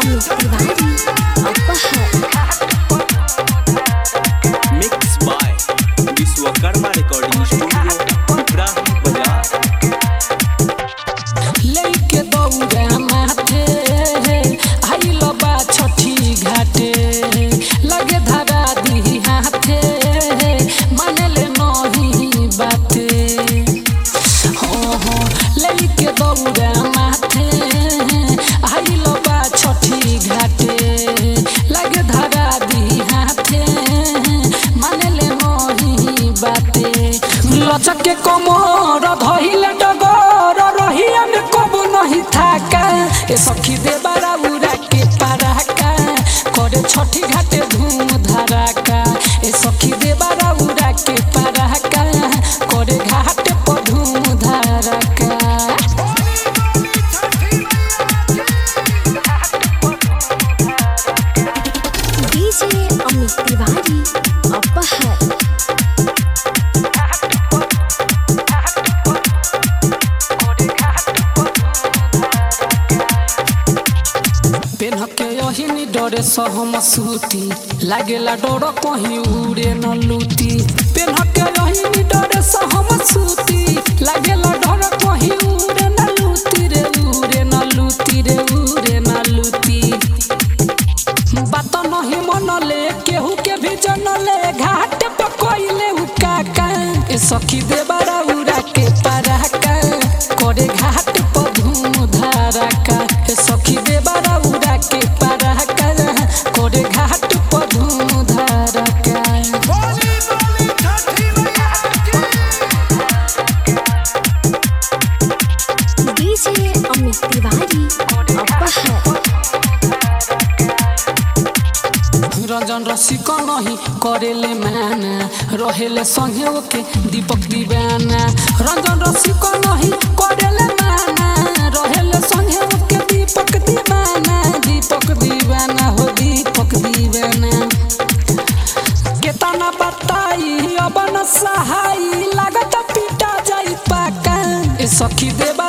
अमित तिवारी अपहर mix by Vishwakarma recording studio Ibrahim Bazar लैके दौड़ा माथे आइल बा छठी घाटे लगे धरा दी हाथे मानले नहीं बाते हो हो लैके दौड़ा माथे आइल बा छठी घाटे लगे धरा दी हाथे मानले नहीं बाते लचक के कमर धइले डगर रहिया में कब नहीं थाका ए सखी दे बारा उड़ा के पराका करे छठी घाटे धूम धड़ाका ए सखी दे बारा उड़ा के पराका करे घाटे पर धूम धड़ाका डीजे अमित तिवारी अपहर पेन्ह के यही डरे सहम सूती लागेला डर कहीं उड़े न लूती पेन्ह के यही डरे सहम सूती लागेला डर कहीं उड़े न लूती रे उड़े न लूती रे उड़े न लूती बात नहीं मनले केहू के भी जनले घाट पे कोइले उ काका ए सखी दे बारा उड़ा के पराका करे घाट पर धूम धड़ाका ए सखी दे बारा उड़ा के पराका करे घाट पर धूम धड़ाका डीजे अमित तिवारी अपहर रंजन रसिक नहीं करेले माना रहेले संगे ओके दीपक दीवाना रंजन रसिक नहीं करेले माना रहेले संगे ओके दीपक दीवाना दीपक दीवाना हो दीपक दीवाना केतना बताई अब न सहाई लागत पिटा जाई पाका ए सखी देव